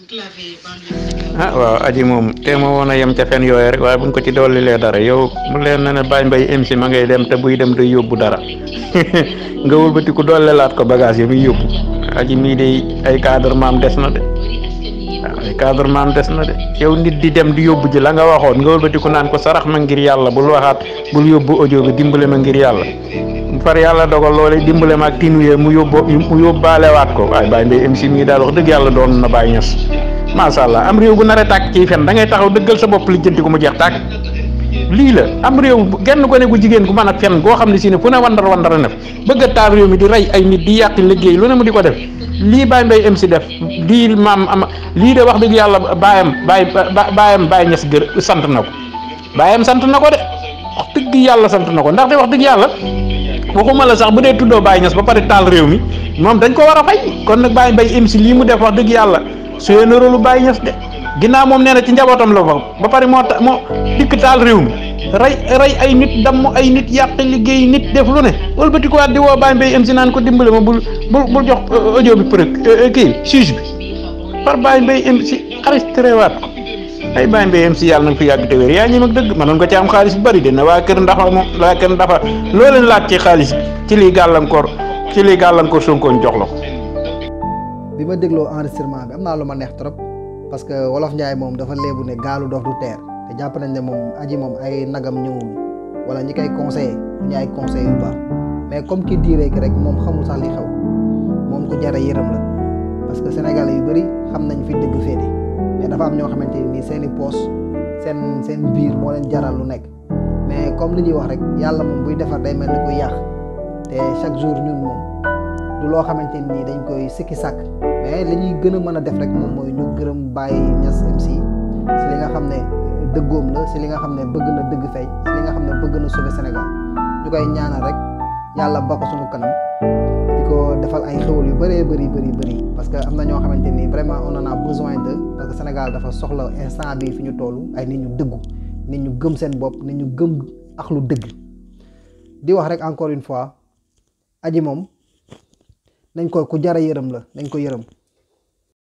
ah waaw aji moom te ma woon a yem ca fen yooyu rek waaye buñ ko ci dollilee dara yow mu leen na ne Baye Mbaye MC ma ngay dem te buy dem day yóbbu dara nga wëlbati ku dollelaat ko bagage yi muy yóbbu aji mii de ay cadre maam des na de waaw ay cadre maam des na de yow nit di dem di yóbbu ji la nga waxoon nga wëlbati ku naan ko sarax ma ngir yàlla bul waxaat bul yóbbu audio bi dimbale ma ngir yàlla far yàlla dogal loole dimbale ma ak tinuye mu yóbbu mu yóbbaalewaat ko waaye Baye Mbaye MC mii daal wax dëgg yàlla doon na Baye Ñas macha allah am réew bu nar a tàkk ciy fen da ngay taxaw dëggal sa bopp lijjanti ko mu jeex tàkk lii la am réew genn ko ne gu jigéen gu mën a fen goo xam ne si ne fu ne wandar wandar a nef bëgg a taal réew mi di rey ay nit di yàq liggéey lu ne mu di ko def lii Baye Mbaye MC def lii maam am lii de wax dëgg yàlla baayam baay baayam Baye Ñas gër sant na ko baayam sant na ko de wax dëgg yàlla sant na ko ndaxte wax dëgg yàlla waxuma la sax bu dee tuddoo Baye Ñas ba pare taal réew mi moom dañ ko war a fay kon nag Baye Mbaye MC lii mu def wax dëgg yàlla suyee na rôle Baye Ñas de ginnaaw moom nee na ci njabootam la fa ba pare moo ta moo dikk taal réew mi rey rey ay nit damm ay nit yàq liggéey nit def lu ne wëlbati ko waat di woo Baye Mbaye MC naan ko dimbale ma bul bul bul jox audio bi përëg kii juge bi par Baye Mbaye MC xaalis terewaat ko ay Baye Mbaye MC yàlla na fi yàgg te wér yaa ñi mag dëgg mënoon ko ci am xaalis bu bëri de na waa kër ndafa moom waa kër ndafa loo leen laaj ci xaalis ci lii gàllankoor ci lii gàllankoor Sonko jox la ko. bi ma dégloo enregistrement bi am naa lu ma neex trop parce que wolof Njaay moom dafa léebu ne gaalu dox du teer te jàpp nañ ne moom aji moom ay nagam ñëwul wala ñi koy conseillé ñu ay conseil yu baax mais comme ki diiree ki rek moom xamul sax li xew moom ku jara yërëm la parce que sénégalais yu bëri xam nañ fi dëgg féete mais dafa am ñoo xamante ni seen i poos seen seen biir moo leen jaral lu nekk mais comme li ñuy wax rek yàlla moom buy defar day mel ni kuy yàq te chaque jour ñun moom du loo xamante nii dañ koy sikki sàkk mais li ñuy gën a mën a def rek moom mooy ñu gërëm Baye Niass MC si li nga xam ne dëggoom la si li nga xam ne bëgg na dëgg fay si li nga xam ne bëgg na sauver Sénégal ñu koy ñaanal rek yàlla ba ko suñu kanam di ko defal ay xewal yu bëree bëri bëri bëri parce que am na ñoo xamante ni vraiment on en a besoin de parce que Sénégal dafa soxla instant bi fi ñu toll ay nit ñu dëggu nit ñu gëm seen bopp nit ñu gëm ak lu dëgg di wax rek encore une fois aji moom nañ ko ku jara yërëm la nañ ko yërëm